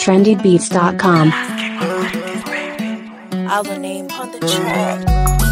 trendybeats.com. Our name on the track.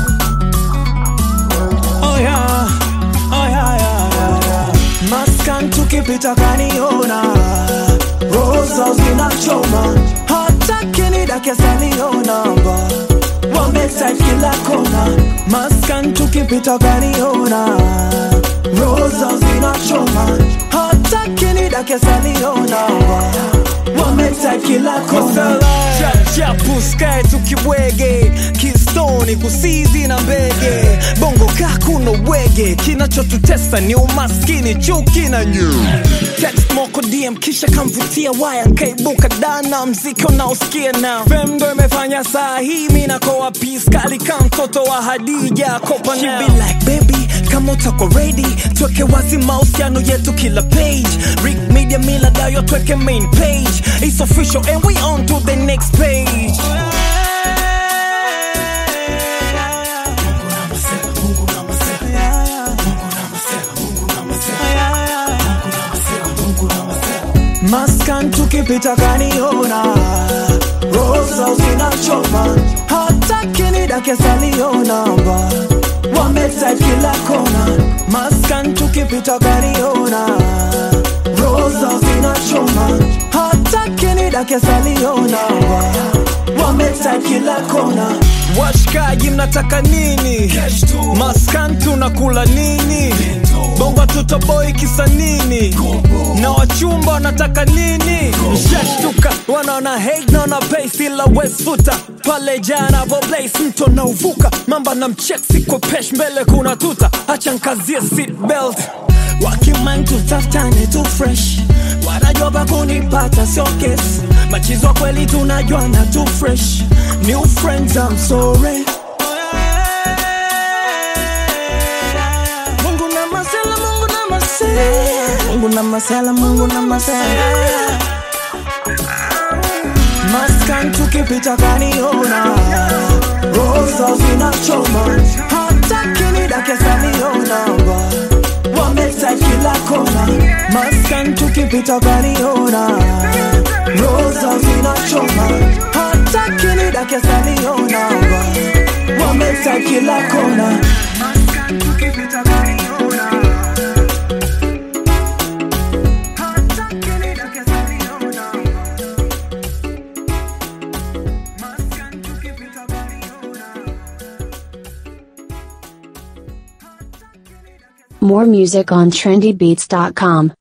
Oh yeah, oh yeah, yeah, yeah, yeah. Maskan tukipita kaniona rosa zinachoma hata kinidake salionamba wamesa kila kona maskan tukipita kaniona rosa zinachoma hata kinidake salionamba wamesa kila kona chapu skae tukibwege kistoni kusizi na mbege bongo kakuna wege kinachotutesa ni umaskini chuki na nyu text moko dm kisha kamvutia waya nkaibuka dana mziki unaosikia na fem ndo imefanya saa hii mi nakoa piskali ka mtoto wa hadija kopa She be like baby kama utako ready tweke wazi mahusiano yetu kila page Rick media mila dayo tweke main page It's official and we on to the next page Maskan tukipita kaniona rosa zinachoma hata kinidake salionamba wamesa kila kona Maskan tukipita kaniona rosa zinachoma hata kinidake salionamba wamesa kila kona washikaji mnataka nini maskan tunakula nini bongo tutoboi kisa nini na wachumba wanataka nini mshashtuka wanaona hate naona pace ila westfuta pale jana vo place mto na uvuka mamba na mchek siko pesh mbele kuna tuta acha nkazie seat belt wakiman tutafutane tu fresh wanajua pa kunipata sio kesi machizwa kweli tunajuana tu fresh new friends I'm sorry Mungu na masela, Mungu na masela Mungu na masela, Mungu na masela Maskan tukipita kaniona rosa zinachoma hata kinidake salionamba wamesa kila kona Maskan tukipita kaniona rosa zinachoma hata kinidake salionamba wamesa kila kona Maskan tukipita kaniona hata kinidake salionamba Maskan tukipita kaniona More music on trendybeats.com.